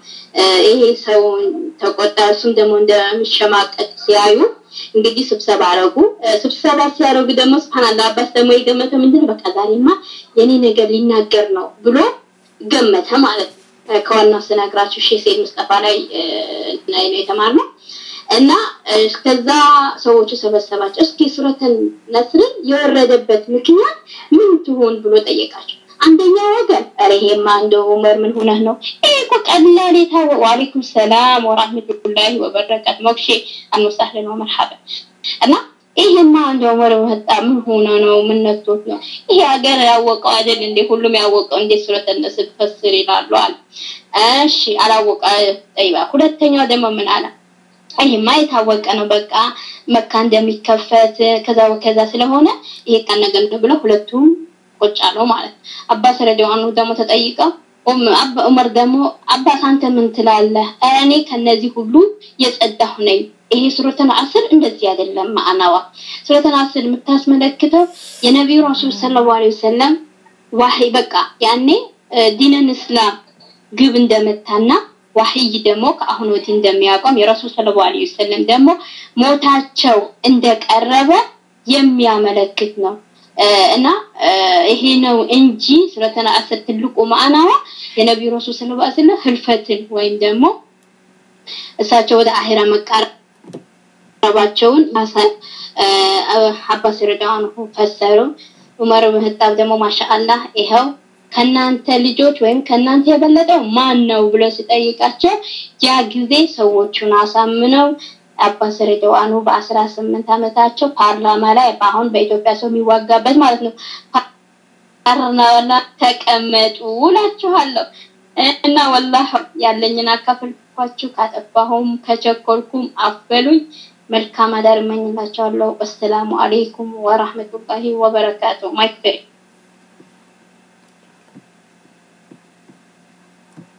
ይሄ ሰው ተቆጣ። እሱም ደግሞ እንደሚሸማቀቅ ሲያዩ እንግዲህ ስብሰባ አረጉ። ስብሰባ ሲያደርጉ ደግሞ ስብሓንላ አባስ ደግሞ የገመተው ምንድን በቃ ዛሬማ የኔ ነገር ሊናገር ነው ብሎ ገመተ ማለት ነው። ከዋናው ስነግራችሁ ሼህ ሰይድ ሙስጠፋ ላይ ላይ ነው የተማርነው እና ከዛ ሰዎቹ ሰበሰባቸው። እስኪ ሱረተን ነስርን የወረደበት ምክንያት ምን ትሆን ብሎ ጠየቃቸው። አንደኛ ወገን ኧረ ይሄማ እንደ ዑመር ምን ሆነህ ነው? ይሄ እኮ ቀላል የታወቀ ወአለይኩም ሰላም ወራህመቱላሂ ወበረካቱ ሞክሼ አንወሳህለን ወመርሐበን እና ይሄማ እንደ ዑመር መጣ ምን ሆነ ነው? ምን ነክቶት ነው? ይሄ ሀገር ያወቀው አይደል እንዴ? ሁሉም ያወቀው እንዴ ሱረተን ነስር ፈስር ይላሉ አለ። እሺ አላወቀ ጠይባ። ሁለተኛው ደግሞ ምን አለ? ይሄማ የታወቀ ነው። በቃ መካ እንደሚከፈት ከዛ ከዛ ስለሆነ ይሄ ቀን ነገር ነው ብለው ሁለቱም ቁጭ አለው ማለት ነው። አባስ ረዲዋኑ ደግሞ ተጠይቀው ዑመር ደግሞ አባስ አንተ ምን ትላለህ? እኔ ከነዚህ ሁሉ የጸዳሁ ነኝ። ይሄ ሱረተን አስር እንደዚህ አይደለም ማዕናዋ። ሱረተን አስር የምታስመለክተው የነቢዩ ረሱል ሰለላሁ ዐለይሂ ወሰለም ዋህይ በቃ ያኔ ዲንን እስላም ግብ እንደመታና ዋህይ ደግሞ ከአሁን ወዲህ እንደሚያቆም የረሱል ሰለላሁ ዐለይሂ ወሰለም ደግሞ ሞታቸው እንደቀረበ የሚያመለክት ነው። እና ይሄ ነው እንጂ ሱረተን አስር ትልቁ ማዕናዋ የነቢዩ ረሱል ሰለላሁ ዐለይሂ ወሰለም ህልፈትን ወይም ደግሞ እሳቸው ወደ አኺራ መቃረባቸውን ያሳይ አባስ ረዳዋን ፈሰሩ። ዑመር ብን ኸጣብ ደግሞ ማሻአላህ ይኸው ከናንተ ልጆች ወይም ከናንተ የበለጠው ማን ነው ብሎ ሲጠይቃቸው ያ ጊዜ ሰዎቹን አሳምነው አባስ ረዳዋኑ በአስራ ስምንት ዓመታቸው ፓርላማ ላይ በአሁን በኢትዮጵያ ሰው የሚዋጋበት ማለት ነው ፓርላማ ተቀመጡ እላችኋለሁ። እና ወላሂ ያለኝን አካፈልኳችሁ። ካጠፋሁም ከቸኮልኩም አፈሉኝ። መልካም አዳር እመኝላችኋለሁ። አሰላሙ አለይኩም ወራህመቱላሂ ወበረካቱ። ማይክ